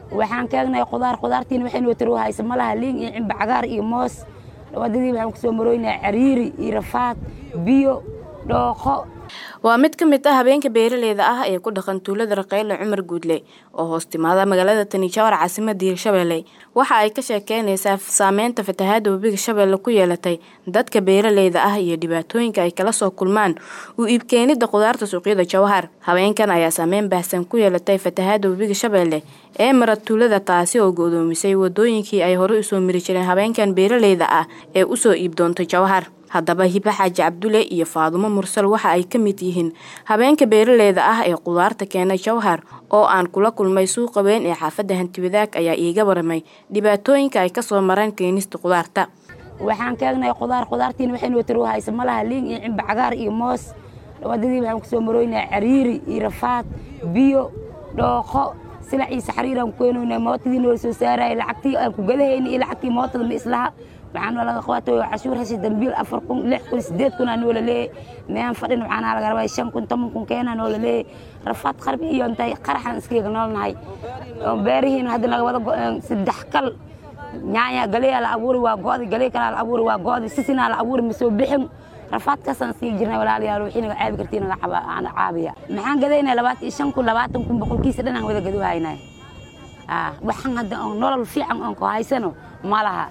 waxaan kaagnay qudaar qudaartiina waxay noo taro haysa malaha liin iyo cimba cagaar iyo moos wadadii waxaan kusoo marooynaa cariiri iyo rafaad biyo dhooqo waa mid ka mid ah habeenka beeraleyda ah ee ku dhaqan tuulada raqeyle cumar guudle oo hoos timaada magaalada tanijaawar caasimada hirshabelle waxa ay ka sheekeynaysaa saameynta fatahaada webiga shabeelle ku yeelatay dadka beeraleyda ah iyo dhibaatooyinka ay kala soo kulmaan u iibkeenida qudaarta suuqyada jawhar habeenkan ayaa saameyn baahsan ku yeelatay fatahaada webiga shabeelle ee mara tuulada taasi oo go-doomisay wadooyinkii ay horey usoo mari jireen habeenkan beeraleyda ah ee usoo iib doontay jawhar haddaba hiba xaaji cabdulle iyo faadumo mursal waxa ay ka mid yihiin habeenka beeraleyda ah ee qudaarta keenay jawhar oo aan kula kulmay suuqa weyn ee xaafadda hantiwadaag ayaa iiga waramay dhibaatooyinka ay kasoo mareen keenista qudaarta waxaan kaagnay qudaar qudaartiina waxay noo taro haysa malaha liin iyo cimba cagaar iyo moos wadadii waxaan kusoo marooynaa cariiri iyo rafaad biyo dhooqo silac iyo saxriiraan ku keenaynaa mootadii noola soo saaraya lacagtii aan ku gadahayna iyo lacagtii mootada ma islaha waxaana laga qabatay cashuur heshay dambiil afar kun lix kun sideed kun aa noola leeyay mean fadhin waxaana laga rabay shan kun toban kun keenaa noola leeyay rafaad qarbi iyo intay qaraxan iskaga noolnahay beerihiina hadda naga wada go-een saddex kal nyaanya galeyaa la abuuri waa go'di galee kalaa la abuuri waa go'di sisinaa la abuuri ma soo bixin rafaadkaasaan sii jirnay walaalayaal wixii naga caabi kartiin naga caabiya maxaan gadaynay labaatan iyo shan kun labaatan kun boqolkiisa dhan aan wada gadu haynay waxaan hadda oon nolol fiican oon ku haysano ma laha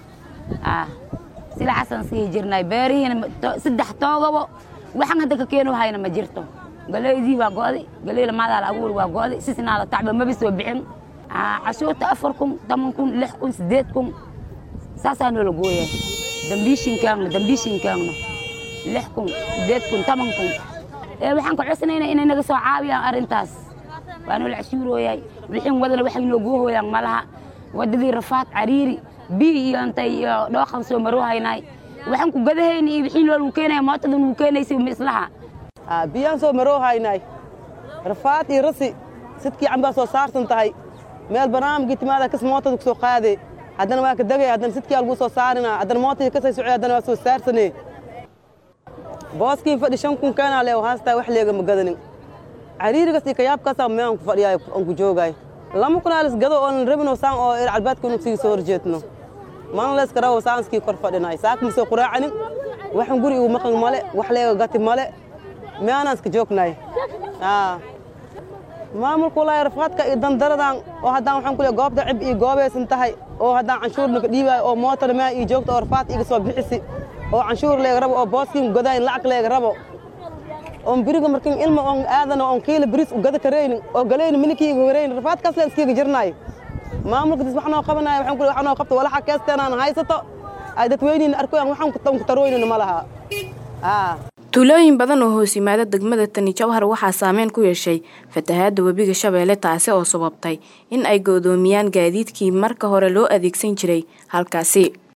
silaxaasaan sii jirnay beerihiina saddex toogabo waxaan hadda ka keeno hayna ma jirto galeydii waa go'di galey lamaadaa la abuuri waa go'di sisinaa la tacba maba soo bixin cashuurta afar kun toban kun lix kun sideed kun saasaa noola gooya dambiishinkaagna dambiishinkaagna lix kun sideed kun toban kun waxaan ka codsanayna inay naga soo caabiyaan arrintaas waa noola cashuurooyay wixin wadana waxay noo goohooyaan malaha wadadii rafaad cariiri biyo iyo intay iyo dhooqan soo maroohaynay waxaan ku gadahayna iyo wixii noolagu keenaya mootadan uu keenaysay ma islaha biyaan soo maroohaynay rafaad iyo rasi sidkii cambaa soo saarsan tahay meel barnaamijkii timaada kas mootada ku soo qaade haddana waa ka degay haddana sidkii algu soo saarina haddana mootadii kasay socday haddana waa soo saarsane booskii fadhi shan kun keenaa lee haastaa wax leega ma gadanin cariirigas iyo kayaabkaasaa meean ku fadhiyaay aan ku joogaay lama kunaalis gado oon rabino saan oo ir calbaadka inu sii soo horjeedno mana layska rabo saanskii kor fadhinaay saaka ma soo quraacanin waxan guri igu maqan male wax leega gati male meanaan iska joognaay maamulka walaahi rafaadka iyo dandaradan oo haddaan waxaan ku leey goobta cib iyo goobaysan tahay oo haddaan canshuurna ka dhiibaayo oo mootana mea iyo joogta oo rafaad iga soo bixisi oo canshuur leega rabo oo booskiin godayn lacag leega rabo oon biriga markin ilma oon aadana oon kiila biris u gada karaynin oo galayna minikii iga horaynin rafaadkaas leen iskiga jirnaay maamulka dis wax noo qabanaya waxaan ku leey wax noo qabto walaxa keesteenaan haysato ay dadweyniina arkoyaan waxaan ku taroynina ma laha tuulooyin badan oo hoos yimaada degmada tani jawhar waxaa saameyn ku yeeshay fatahaada webiga shabeelle taasi oo sababtay in ay go-doomiyaan gaadiidkii marka hore loo adeegsan jiray halkaasi